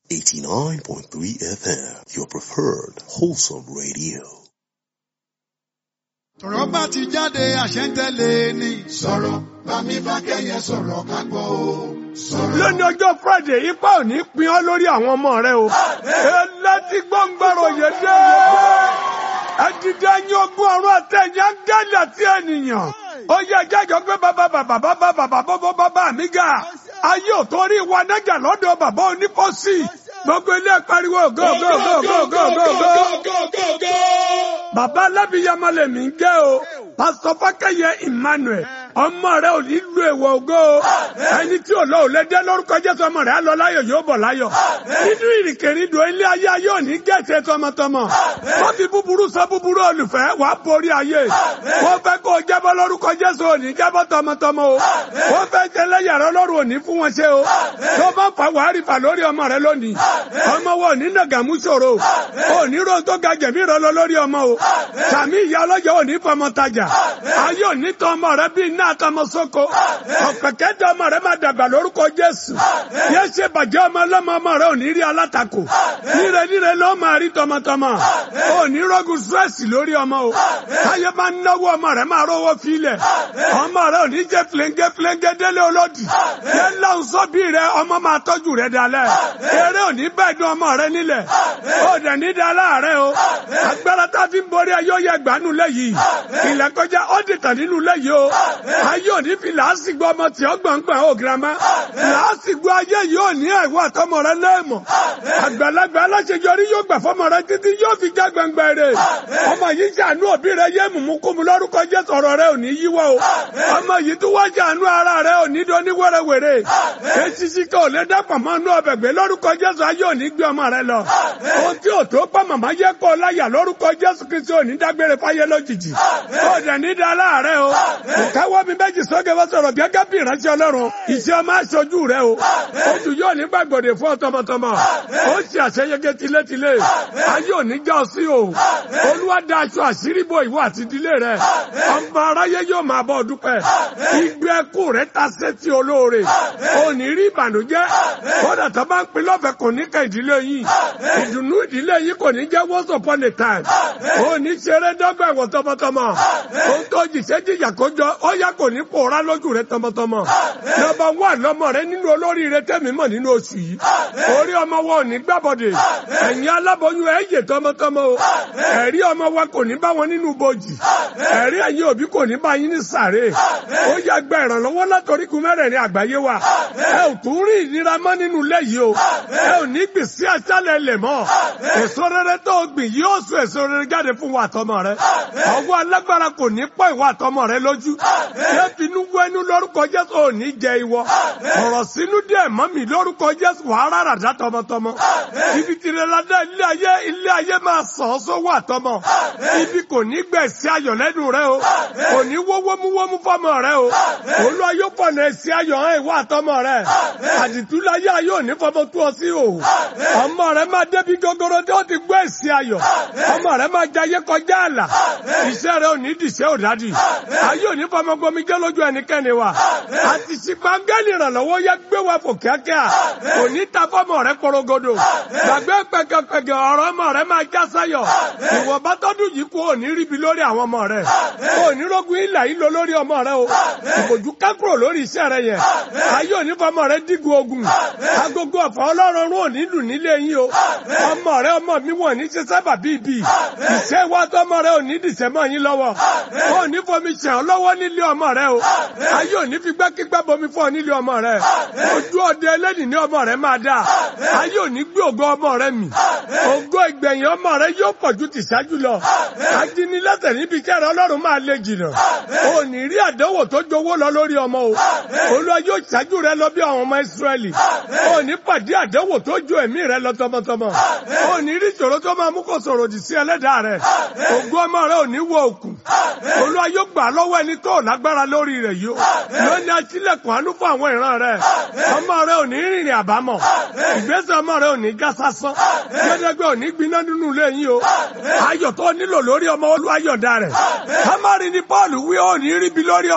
89.3 FM, your preferred wholesome radio. Tọ̀rọ̀ bá ti jáde àṣẹ ń tẹ̀lé ni. Sọ̀rọ̀ bá mi bá kẹ́yẹ sọ̀rọ̀ ká gbọ́ o. Sọ̀rọ̀. lónìí ọjọ́ friday ipa ò ní pin ọ́ lórí àwọn ọmọ rẹ o. ẹlẹ́tí gbọ́ngbọ́rọ̀ yé dé. ẹdìdẹ yín ogún ọ̀run àtẹ̀yìn ángẹ́lì àti ènìyàn. ó yẹ jẹ́jọ́ pé bàbá bàbá bàbá bàbá bàbá bàbá mi ga. ayé ò torí wa nájà lọ́dọ̀ bàbá onípọ́sì. gbogbo ilé pariwo go go go go go go go. bàbá alábìyamọ lèmi ń jẹ́ o. pásítọ̀ fákẹ́yẹ emmanuel ọmọ rẹ ò ní lu èèwọ̀ ògo o ẹni tí ò lọ ò lè dé lórúkọ jésù ọmọ rẹ á lọ láyọ̀ yóò bọ̀ láyọ̀ nínú ìrìnkèrindò ilé ayé ayé ò ní gẹ̀ẹ́sẹ̀ tọmọtọmọ wọ́n fi búburú sọ búburú olùfẹ́ wàá borí ayé wọ́n fẹ́ kó o jábọ́ lórúkọ jésù ò ní jábọ́ tọmọtọmọ o wọ́n fẹ́ tẹ́lẹ̀ yàrá ọlọ́run ò ní fún wọn ṣe o tó bá fà wàá rí fà lórí ọmọ rẹ lónìí ọmọ wọn ò ní nàgàmú ṣòro ò ní ro tó ga jẹ̀mí rẹ lọ lórí ọmọ o sàmì ìyá ọlọ́jọ́ ò ní fọmọ tajà ayé ò ní tọ ọmọ rẹ bíi náà tọmọ sóko ọ̀pẹ̀kẹ́ tẹ ọmọ rẹ máa dàgbà lórúkọ jésù yẹ ṣe bàjẹ́ ọmọ ọlọ́mọ ọmọ rẹ ò ní rí alátakò níre níre ló máa rí tọmọtọmọ ò ní rọ́gùn stress lórí ọmọ o táyé máa ń náwó ọmọ rẹ máa rówó filẹ̀ ọmọ rẹ ò ní jẹ́ flenge flenge délé olódì yẹ láwùn sọ́bí rẹ ọmọ máa tọ́jú rẹ dalẹ̀ eré ò ní bẹ́ẹ̀ dún ọmọ rẹ nílẹ̀ ó dẹ̀ ní dalẹ̀ rẹ o agbára tá a fi ń borí ẹ yóò yẹ gbanú lẹ́yìn ilẹ̀ kọjá ó dìtàn nínú lẹ́yìn o ayé òní fi làásìgbò ọmọ tí ó gbọ̀ngbọ̀n ó girama làásìgbò ayé yóò ní àìwọ́ àtọmọ rẹ lẹ́ẹ̀mọ̀ àgbàlagbà aláṣeyọrí yóò gbà fọmọ rẹ títí yóò fi já gbẹngbẹ rẹ ọmọ yìí ṣàánú òbí rẹ yé mùmúkúmu lórúkọ Jésù ọ̀rọ̀ rẹ ò ní yíwọ́ o ọmọ yìí tó wá ṣàánú ara rẹ ò ní dọ́ ní wẹ́rẹ́wẹ́rẹ́ esisi kan ò lè dàpọ̀ mọ́ inú ọbẹ̀ gbé lórúkọ Jésù ayé ò ní gbé ọmọ rẹ lọ ohun tí ò tó pọ̀ màmá yẹ kọ́ láyà lórúkọ Jésù Kristi ò ní dágbére fáyé lójijì ó dẹ̀ ní dá láàárẹ̀ o ìkáwọ́ mi méjì sókè wọ́n sọ̀rọ̀ gẹ́gẹ́ bí ìránṣẹ́ ọlọ́run iṣẹ́ ọmọ aṣojú rẹ o oṣù yóò ní gbàgbọ́dẹ̀ fún ọ tọmọtọmọ ó ṣe àṣeyege tilétilé ayé òní já ọ sí o olúwa dá aṣọ àṣírí bo ìwọ àti ìdílé rẹ ọmọ aráyé yóò máa bọ́ dúpẹ́ igbe ẹkú rẹ ta sétí olóore òní rí ìbànújẹ́ kódà tó bá ń pin lọ́fẹ̀ẹ́ kò ní ká ìdílé yìí ìdùnnú ìdílé yìí kò ní jẹ́ once upon a time òní ṣeré dọ́gba ẹ̀wọ̀n tọmọtọmọ òun tó jìṣẹ́ jìyà kójọ ó yá kò ní pòórá lójú rẹ tọmọtọmọ nọ́mbà wà lọmọ rẹ nínú olórí rẹ tẹmí mọ nínú oṣù yìí orí ọmọ wa ò ní gbàbọdè ẹ̀yin aláboyún ẹ yè tọmọtọmọ o ẹ̀rí ọmọ wa kò ní bá wọn nínú bojì ẹ̀rí ẹ̀yin òbí kò ní bá yín ní sàré ó yá gba ìrànlọ́wọ́ látọrígun mẹ́rẹ̀ẹ̀rin àgbáyé wa ẹ ò tún rí ìnira mọ́ nínú ilé yìí o ẹ ò ní gbèsè àṣálẹ̀ lẹ̀ mọ́ èso rere tó gbìn yóò sọ èso rere jáde fún wa àtọmọ rẹ ọwọ́ alágbára kò ní pọ̀ ìwà àtọmọ rẹ lójú ṣé finú wẹnu lórúkọ jésù ò ní jẹ ìwọ ọ̀rọ̀ sínú díẹ̀ mọ́ mi lórúkọ jésù wàá rárá dá tọmọtọmọ ibi tìrẹ ládá ilé ayé ilé ayé máa sàn ọ́ sówó àtọmọ ibi kò ní gbẹ̀sí ayọ̀ lẹ́nu rẹ o kò ní wó wómúwómú fọmọ rẹ o olúwa yóò fọ̀nà ẹ̀sí ayọ̀ hàn ìwọ àtọmọ rẹ àdìtúláyé ayé ò ní fọmọ tú ọ sí o ọmọ rẹ máa débi gogoro tí ó ti gbọ́ ẹ̀sí ayọ̀ ọmọ rẹ máa jayé kọjá àlà iṣẹ́ rẹ ò ní dìṣẹ́ òdádì ayé ò ní fọmọ gbomi jẹ́ lójú ẹnikẹ́ni wa àti ṣìgbàngẹ́lì ìrànlọ́wọ́ yẹ gbé wa fò kíákíá kò ní ta fọmọ rẹ korogodo gbàgbé pẹkẹpẹkẹ ọ̀rọ̀ ọmọ rẹ máa já sáyọ̀ ìwọ bá tọ́dún yìí kú òní ríbi lórí àwọn ọmọ rẹ òní rógun ìlà ìlò lórí ọmọ rẹ o ìbòjú kákúrò lórí iṣẹ́ rẹ yẹn ayé òní fọmọ rẹ dígun ogun agogo ọ̀fọ̀ ọlọ́run òní lù nílé yín o ọmọ rẹ ọmọ mi wọ̀ ní ṣe sábà bíbí ìṣe wa tọmọ rẹ òní dìṣẹ́ mọ́ yín lọ́wọ́ òní fomi ṣẹ̀ ọ́ lọ́wọ́ nílé ọmọ rẹ o ayé òní fi gbẹ́kígbẹ́ bomi fún ọ nílé ọmọ rẹ ojú ọdẹ ẹlẹ́nìí ní ọmọ rẹ máa dáa ayé òní gbé ògo ọmọ rẹ mì ògo ìgbẹ̀yìn ọmọ rẹ yóò pọ̀ ju tìṣáájú lọ ajínigbẹ́sẹ̀ níbi iṣẹ́ rẹ ọlọ́run máa lè jìnnà òní rí àdánwò tó jowó lọ lórí ọmọ o olúwa yóò ṣáájú rẹ lọ bí àwọn ọmọ ìsírẹ́lì òní pàdé àdánwò tó ju ẹ̀mí rẹ lọ tọmọtọmọ òní rí ìṣòro tó máa mú kó sọ̀rọ̀ òdì sí ẹlẹ́dàá rẹ ògo ọmọ rẹ òní wọ òkun olúwa yóò gbà lọ́wọ́ ẹni tó lágbára lórí rẹ̀ yìí lónìí aṣílẹ̀kùn àánú fún àwọn ìran rẹ̀ ọmọ rẹ̀ ò ní rìnrìn àbámọ̀ ìgbésẹ̀ ọmọ rẹ̀ ò ní já sásán gbẹdẹgbẹ ò ní gbiná nínú ilé yín o ayọ̀ tó nílò lórí ọmọ olúwa yọ̀ǹda rẹ̀ kámárì ni Pọ́ọ̀lù wí ò ní ríbi lórí